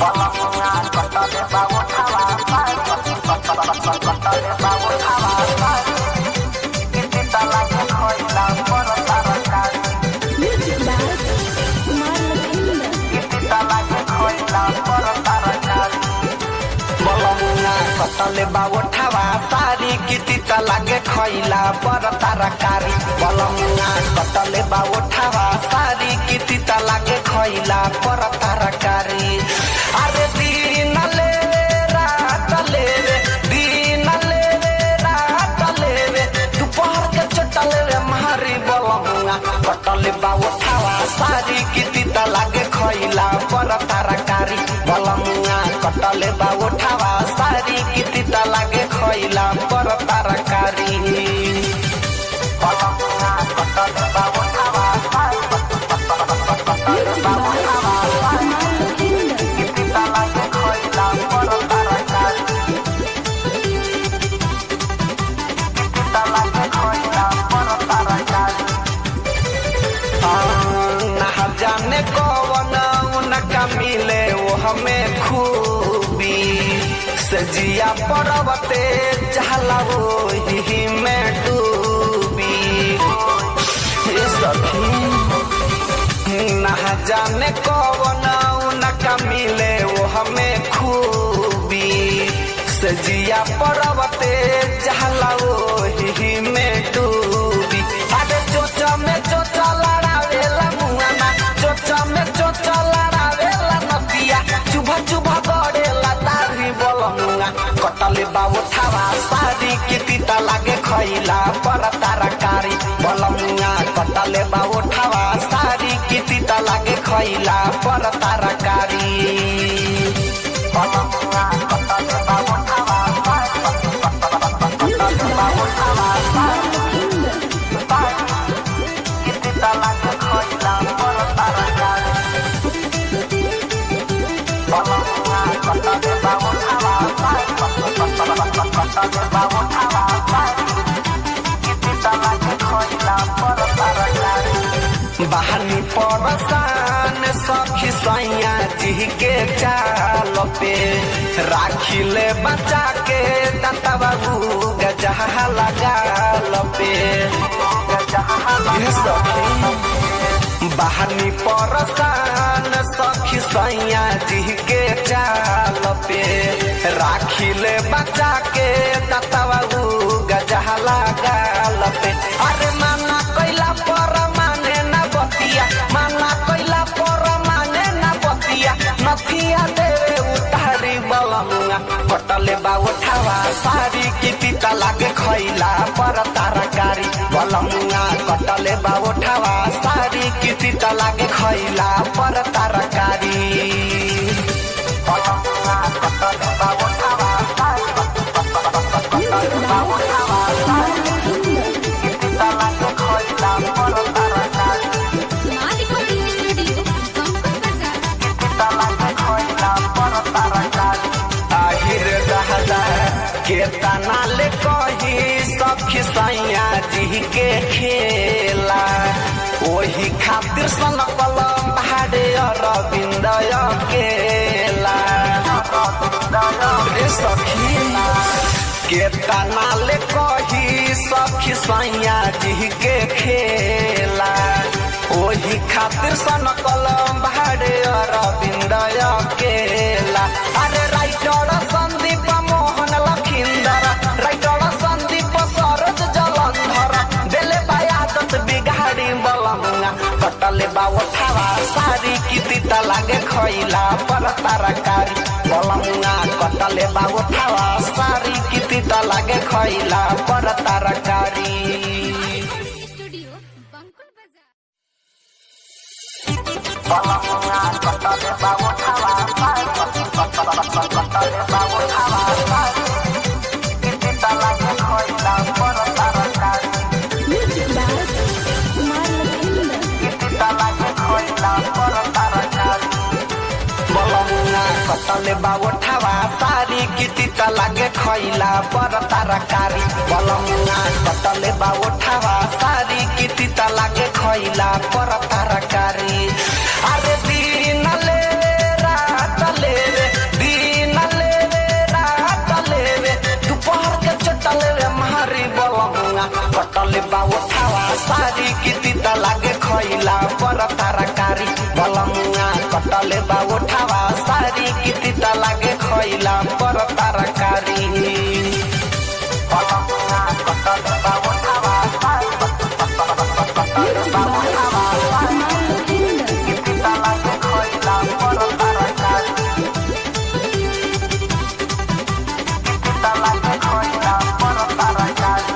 Music by Kumar Lakhinda. कतले बावठावा सारी किति त लागे खैला पर तरकारी बलमुना कतले बावठावा सारी किति त लागे खैला पर तरकारी अरे दिनले रातले रे दिनले रे रातले रे दुपहर के चटले रे मारी बलमुना कतले बावठावा सारी किति त लागे खैला पर तरकारी बलमुना कटले बावठावा सारी किति त लागे खैला पर तरकारी बलमुना कटले बावठावा Music by Kumar Lakhinda. किति त लागे खैला पर तरकारी किति त लागे खैला पर तरकारी ना जाने कौन उनका मिले वो हमें खूबी सजिया पर्वते चहला वो ही में डूबी हे सखी ना जाने कौन उनका मिले वो हमें खूबी सजिया पर्वते चहला वो ही में डूबी अरे चोचा में चोचा लड़ावेला मुआना चोचा में चोचा लड़ावेला नदिया चुभा चुभा गड़ेला तारी बलमुआ कटले बाबू थावा सारी किति त लागे खैला पर तरकारी बलमुआ कटले बाबू थावा सारी किति त लागे खैला पर तरकारी बलमुआ कटले बाबू थावा Music by Kumar Lakhinda. किति त लागे खैला पर तरकारी बलमुआ कटले बाबू थावा कटले बाबू थावा किति त लागे खैला पर तरकारी बहानी परसान सखी सैया जी के चाल पे राखिले बचा के दाता बाबू गजहा लगाल पे ये सखी बहानी परसान सखी सैया जी के चाल पे राखिले बचा के दाता बाबू गजहा लगाल पे अरे माना कैला पर माने न बतिया माना कैला पर माने न बतिया नथिया देवे उतारी बलमुआ कटले बाबू ठावा सारी किति त लागे खैला पर तरकारी बलमुआ कटले बाबू ठावा सारी किति त लागे खैला पर तरकारी बलमुआ कटले बाबू ठावा Music by Kumar Lakhinda. किति त लागे खैला पर तरकारी Recording Studio, Bangkok Bazaar. আহিर दहदा के तना ले कही सखी सैया जी के खेला ओही खातिर सन कलम भाड़े अरविंद केला रे सखी के तना ले कही सखी सैया जी के खेला ओही खातिर सन कलम भाड़े अरविंद केला अरे राइटर संदीप मोहन लखिंदर राइटर संदीप सरोज जलंधर दिले बायादत बिगाड़ी बलमुआ कटले बाबू थावा सारी किति त लागे खैला पर तरकारी बलमुआ कटले बाबू थावा सारी किति त लागे खैला पर तरकारी Studio, Bangkok Bazaar. बलमुआ कटले बाबू थावा कटले बाबू थावा किति त लागे खैला पर तरकारी Music by Kumar Lakhinda. कटले बाबू ठावा सारी किति त लागे खैला पर तरकारी बलमुआ कटले बाबू ठावा सारी किति त लागे खैला पर तरकारी अरे दिनले रातले रे तीता लागे खैला पर तरकारी बलमुआ कटले बा उठावा सारी की तीता लागे खैला पर तरकारी बलमुआ कटले बा उठावा सारी बा उठावा सारी की तीता लागे खैला पर तरकारी तीता लागे खैला पर तरकारी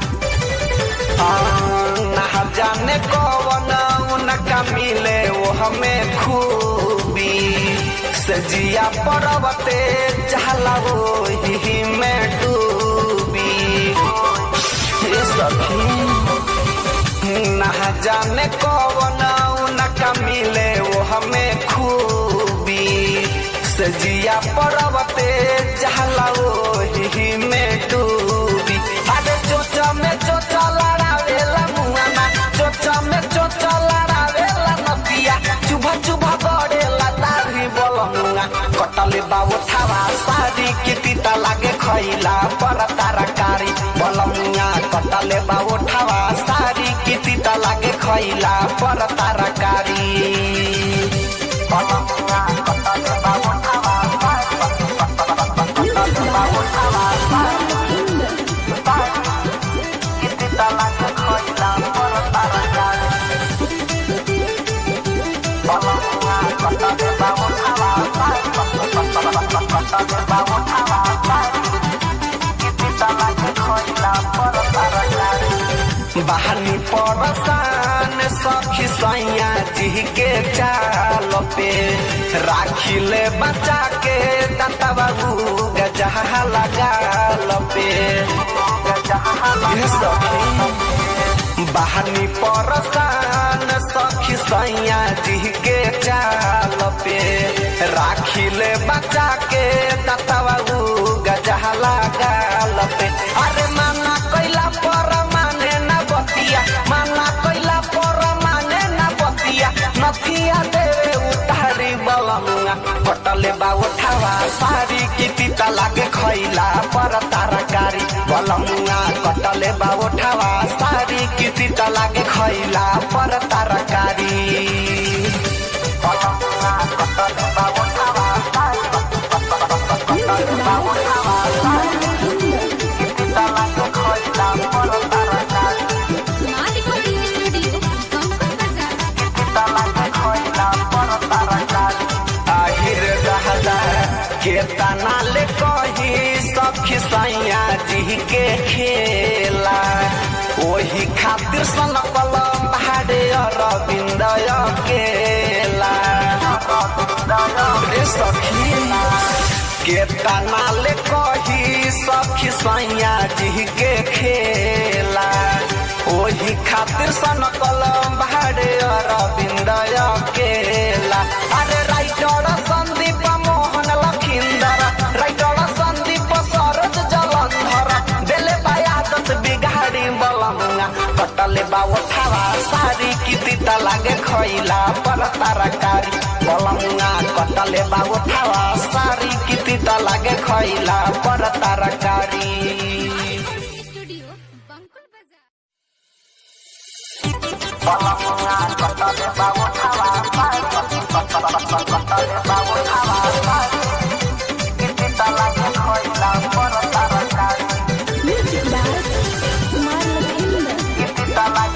ना जाने कौन उनका मिले वो हमें खूबी सजिया पर्वते चहला वो ही में डूबी ये सखी ना जाने कौन उनका मिले वो हमें खूबी सजिया पर्वते चहला वो ही में डूबी अरे चोचा में चोचा लड़ावेला मुआना चोचा में चोचा लड़ावेला नदिया चुभा चुभा गड़ेला दाढ़ी बोलमुआ कटले बाबू थावा सारी की तीता लागे खैला पर तरकारी बोलमुआ कटले बाबू थावा सारी की तीता लागे खैला पर तरकारी बोलमुआ कटले बाबू थावा कटले बाबू थावा तीता लागे खैला पर तरकारी बोलमुआ कटले बाबू थावा कटले बाबू थावा तीता लागे खैला पर तरकारी बहानी परसान सखी सैया जी के चाल पे राखिले बचा के दाता बाबू गजहा लगाल पे ये सखी बहानी परसान सखी सैया जी के चाल पे राखिले बचा के दाता बाबू गजहा लगाल पे अरे माना कैला पर माने ना बतिया माना कैला पर माने ना बतिया नथिया देवे उतारी बलमुआ कटले बा उठावा सारी की तीता लागे खैला पर तरकारी बलमुआ कटले बा उठावा सारी की तीता लागे खैला पर तरकारी बलमुआ कटले बा उठावा सारी कटले बा उठावा सारी की तीता लागे खैला पर तरकारी माँ रिकॉर्डिंग स्टूडियो कंकुल बाजार आहिर रहला के तना ले कही सखी सैया जी के खेला ओही खातिर सन कलम भाड़े अरविंद केला रे सखी के तना ले कही सखी सैया जी के खेला ओही खातिर सन कलम भाड़े अरविंद केला अरे राइटर संदीप मोहन लखिंदर राइटर संदीप सरोज जलंधर देले बायादत बिगाड़ी बलमुआ कटले बा उठावा सारी की तीता लागे खैला पर तरकारी बलमुआ कटले बा उठावा सारी की तीता लागे खैला पर तरकारी स्टूडियो बंकुल बाजार बलमुआ कटले बा उठावा कटले बा उठावा की तीता लागे खैला पर तरकारी Music by Kumar Lakhinder.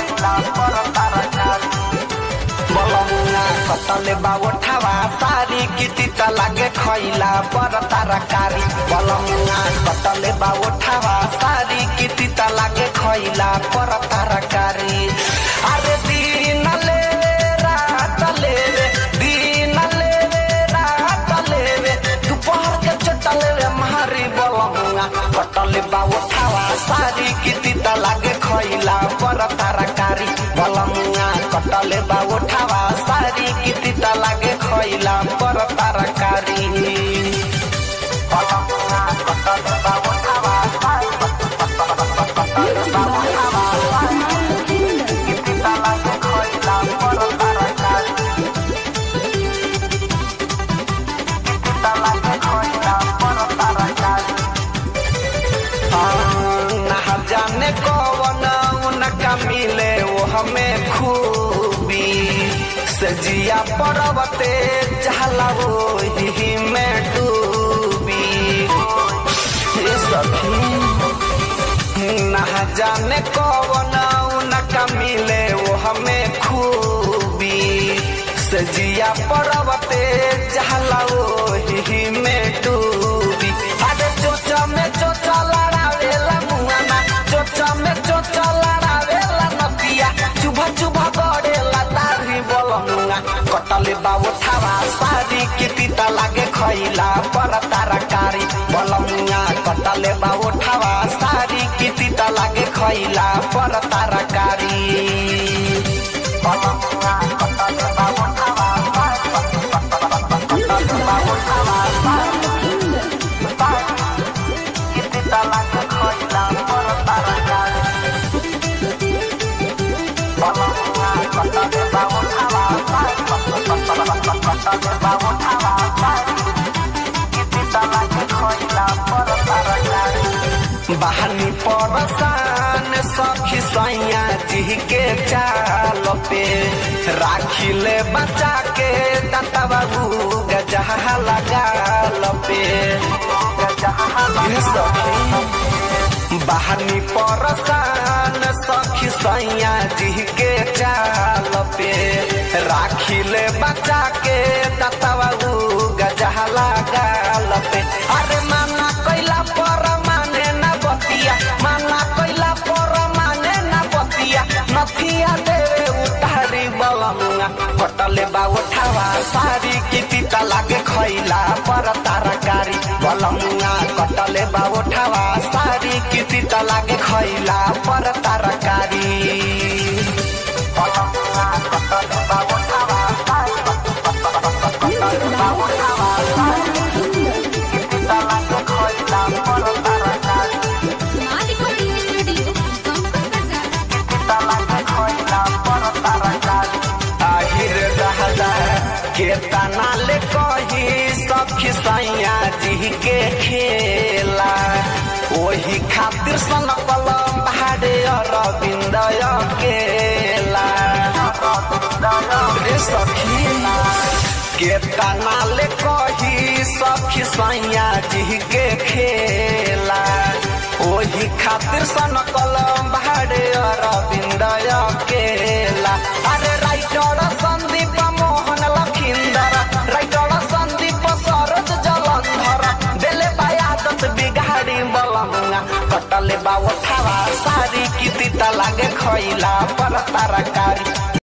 बलमुआ कटले बाबू ठावा सारी किति लागे खैला पर तरकारी बलमुआ कटले बाबू ठावा सारी किति लागे खैला पर तरकारी अरे दिन ले रात ले रे दिन ले रात ले रे दोपहर के चटल रे मारी बलमुआ कटले बाबू ठावा सारी किति लागे खैला पर तरकारी बलमुआ कटले बाबू ठावा सारी किति लागे खैला पर तरकारी बलमुआ कटले बाबू ठावा सारी Music by Kumar Lakhinder. किति लागे खैला पर तरकारी किति लागे खैला पर तरकारी ना जाने कौन उनका मिले वो हमें खूबी सजिया पर्वते जहला ओही में डूबी हे सखी ना जाने कौन उनका मिले वो हमें खूबी सजिया पर्वते जहला ओही में डूबी अरे चोचा में चोचा लड़ावेला मुआना चोचा में चोचा लड़ावेला नदिया चुभा चुभा गड़ेला दाढ़ी बोलमुआ कटले बाबू थावा सारी के तीता लागे खैला पर तारकारी बोलमुआ कटले बाबू थावा सारी के तीता लागे खैला पर तारकारी बोलमुआ कटले बाबू थावा कटले बाबू थावा के तीता लागे खैला पर तारकारी बोलमुआ कटले बाबू थावा कटले बाबू थावा के तीता लागे खैला पर तारकारी बहनी परसान सखी सैया जी के चाल पे राखिले बचा के दाता बाबू गजहा लगाल पे ये सखी बहनी परसान सखी सैया जी के चाल पे राखिले बचा के दाता बाबू गजहा लगाल पे अरे माना कैला पर माने न बतिया माना कैला पर माने न बतिया नथिया देवे उतारी बलमुआ कटले बा उठावा सारी की तीता लागे खैला पर तारकारी बलमुआ कटले बा उठावा सारी की तीता लागे खैला पर तारकारी बलमुआ कटले बा उठावा कटले बा उठावा की तीता लागे खैला पर तारकारी माँ रिकॉर्डिंग स्टूडियो बंकुल बाजार आहिर रहला के तना ले कही सखी सैया जी के खेला ओही खातिर सन कलम भाड़े अरविंद केला रे सखी के तना ले कही सखी सैया जी के खेला ओही खातिर सन कलम भाड़े अरविंद केला अरे राइटर संदीप मोहन लखिंदर राइटर संदीप सरोज जलंधर देले बायादत बिगाड़ी बलमुआ कटले बा उठावा सारी की तीता लागे खैला पर तारकारी